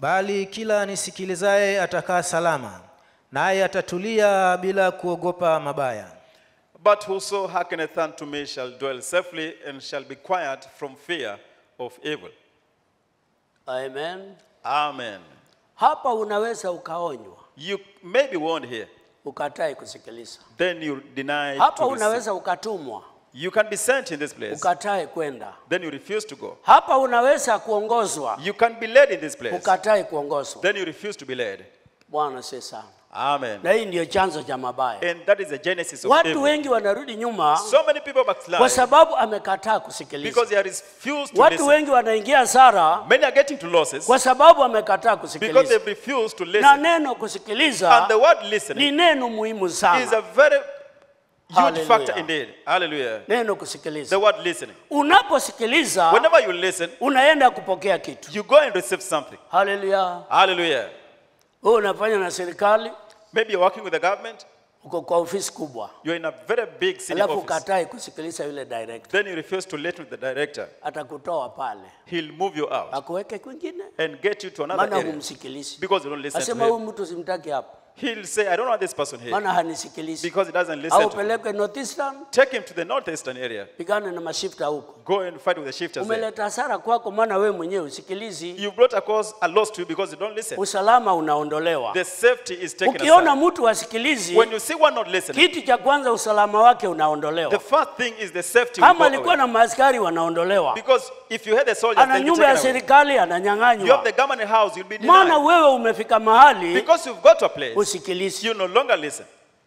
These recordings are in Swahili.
bali kila nisikilizaye atakaa salama naye atatulia bila kuogopa mabaya But whoso hearkeneth unto me shall dwell safely and shall be quiet from fear of evil. Amen. Amen. Hapa unaweza ukaonywa You may be warned here, ukatae kusikiliza. then you deny Hapa to receive. unaweza ukatumwa You can be sent in this place, ukatae kwenda. then you refuse to go. Hapa unaweza kuongozwa You can be led in this place, ukatae kuongozwa. then you refuse to be led. Bwana si sana. Amen. Na hii ndiyo chanzo cha mabaya. And that is the genesis of Watu evil. wengi wanarudi nyuma So many people kwa backslide sababu amekataa kusikiliza. because they refuse to Watu listen. wengi wanaingia hasara Many are getting to losses kwa sababu amekataa because kusikiliza. they've refused to Na listen. neno kusikiliza And the word ni listening neno muhimu is sana. a very huge Hallelujah. factor indeed. Hallelujah. Neno The kusikiliza. word listening. Unaposikiliza Whenever you listen, unaenda kupokea kitu. you go and receive something. Haleluya. Hallelujah. Wewe unafanya na serikali, Maybe you're working with the government, uko kwa ofisi kubwa, you're in a very big city alafu office. ukatae kusikiliza yule director, Then you refuse to listen to the director. atakutoa pale He'll move you out akuweke kwingine, and get you to another maana area humsikilizi. because you don't listen to Asema huyu him. mtu simtaki hapa, He'll say, I don't want this person here maana hanisikilizi. because he doesn't listen Au to me. peleke Northeastern, Take him to the northeastern area. pigane na mashifta huko. Go and fight with the shifters there. Umeleta hasara kwako, maana wewe mwenyewe usikilizi. You brought a cause a loss to you because you don't listen. Usalama unaondolewa. The safety is taken Ukiona aside. mtu asikilizi, When you see one not listening, kitu cha kwanza usalama wake the unaondolewa. first thing is the safety will Kama go alikuwa away. na maaskari wanaondolewa, Because if you had the soldiers, ana then you nyumba ya take away. serikali You have ananyang'anywa, the government house, you'll be maana denied. wewe umefika mahali Because you've got to a place, usikilizi. you no longer listen.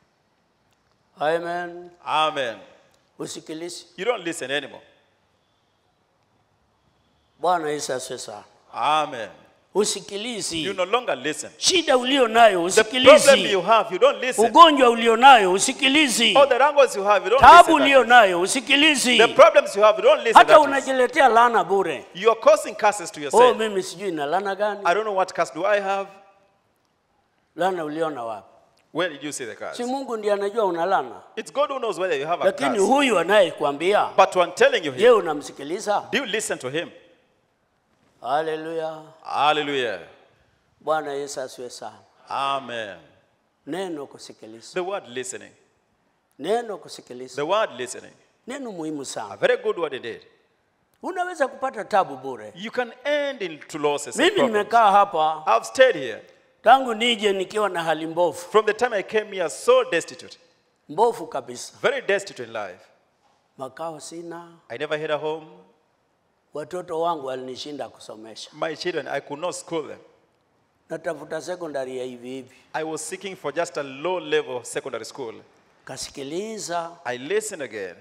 Amen. Amen. Usikilizi. You don't listen anymore. Bwana Yesu asifiwe sana. Amen. You Usikilizi. no longer listen. Shida ulio nayo The problem you usikilizi. have, you don't listen. Ugonjwa ulio nayo usikilizi. All the wrangles you have, you don't Tabu listen. ulio that. nayo usikilizi. The problems you have, you don't listen. Hata that is. unajiletea laana bure. You are causing curses to Oh, yourself. mimi sijui na laana gani? I don't know what curse do I have. Laana uliona wapi? Where did you see the curse? Si Mungu ndiye anajua una laana, It's God who knows whether you have a lakini curse. huyu anayekwambia, But one telling you je, here, unamsikiliza? do you listen to him? Haleluya! Hallelujah. Bwana Yesu asiwe sana. Amen. Neno kusikiliza, The word listening. neno kusikiliza, The word listening. neno muhimu A sana. very good word indeed. Unaweza kupata tabu bure. You can end into losses. and Mimi problems. nimekaa hapa I've stayed here. tangu nije nikiwa na hali mbovu From the time I came here, so destitute. mbovu kabisa, Very destitute in life. makao sina, I never had a home. watoto wangu walinishinda kusomesha, My children, I could not school them. natafuta sekondari ya hivi hivi. I was seeking for just a low level secondary school. Kasikiliza I listened again.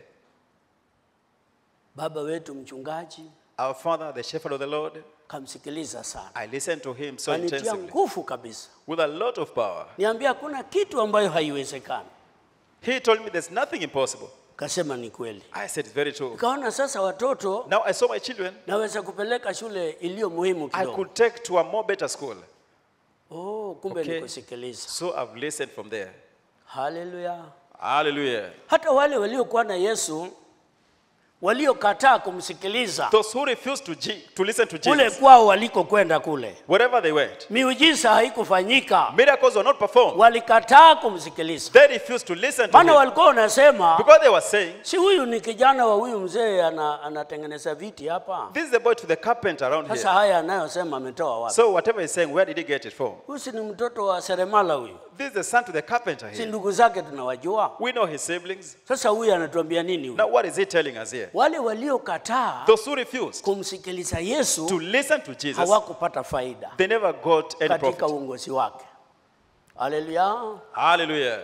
baba wetu mchungaji, Our Father, the shepherd of the Lord, kamsikiliza sana, I listened to him so kanitia intensively nguvu kabisa, with a lot of power. niambia hakuna kitu ambayo haiwezekani. He told me there's nothing impossible. Kasema ni kweli. I said, it's very true. Nikaona sasa watoto Now I saw my children. naweza kupeleka shule iliyo muhimu I kidogo. could take to a more better school. Oh, kumbe Okay. ni kusikiliza. So I've listened from there. Haleluya! Hallelujah. Hata wale waliokuwa na Yesu waliokataa kumsikiliza Those who refused to, G- to listen to kule Jesus, kwao walikokwenda kule, wherever they went, miujiza haikufanyika, miracles were not performed. walikataa kumsikiliza, They refused to listen to maana him walikuwa wanasema because they were saying, si huyu ni kijana wa huyu mzee ana, anatengeneza viti hapa. This is the boy to the carpenter around Sasa here. haya anayosema ametoa wapi? So whatever he's saying, where did he get it from? Huyu si ni mtoto wa seremala huyu, This is the son to the carpenter si here. ndugu zake tunawajua. We know his siblings. Sasa huyu anatuambia nini huyu? Now what is he telling us here? Wale waliokataa Those who refused kumsikiliza to Yesu listen to Jesus, hawakupata faida they never got any katika profit. uongozi wake. Haleluya! Hallelujah.